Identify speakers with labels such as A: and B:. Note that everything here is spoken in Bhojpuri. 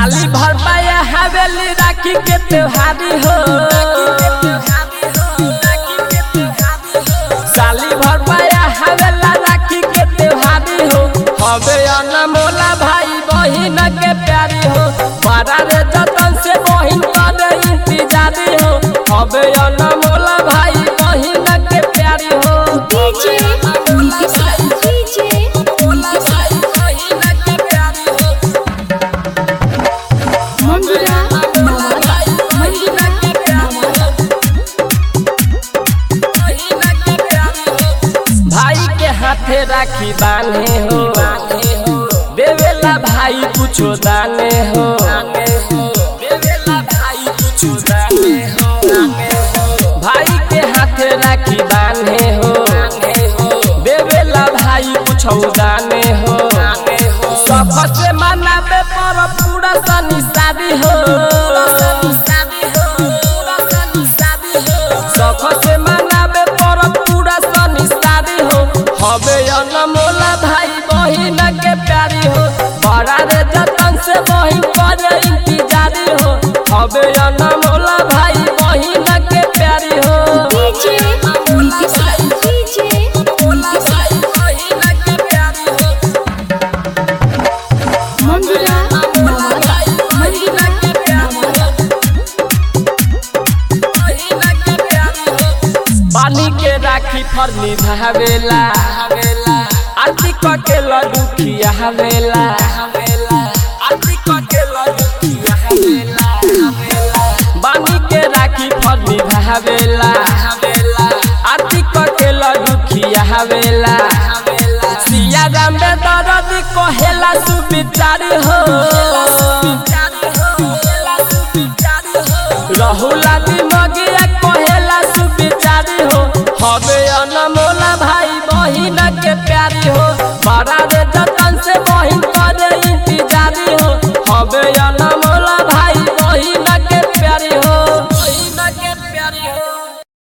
A: साली भर पाया हवेली राखी के त्योहारी हो साली भर पाया हवेला राखी के त्योहारी हो हवे अनमोला भाई बहिन के प्यारी हो बड़ा रे जतन से बहिन करे इंतजारी हो हवे अनमोला भाई बहिन के प्यारी हो
B: डीजे नीतीश डीजे
A: बहिन के प्यारी हो
B: मंगुरा नवाज
A: बहिन के प्यारी हो बहिन के प्यारी हो भाई के हाथे राखी बांधे हो देवेला भाई कुछो दाने हो देवेला भाई कुछो दाने हो भाई के हाथे राखी बांधे हो देवेला भाई कुछो दाने हो सबसे मनावे पर पूरा सनी शादी हो सबसे मनावे पर पूरा सनी शादी हो हवे अनमोला भाई बहिन के प्यारी हो बड़ा रे जतन से बहिन करे इंतजारी हो हवे अनमोला भाई बहिन के प्यारी हो
B: डीजे नीतीश डीजे
A: बहिन के प्यारी हो
B: मंगुरा नवाज
A: बहिन के प्यारी हो बहिन के प्यारी हो पानी के राखी फरनी धावेला आरती क के लड्डू खिया हवेला आरती क के लड्डू खिया हवेला बानी के राखी फरनी धावेला आरती क के लड्डू खिया हवेला सिया राम बे दरद कहेला सुविचारी हो रहुला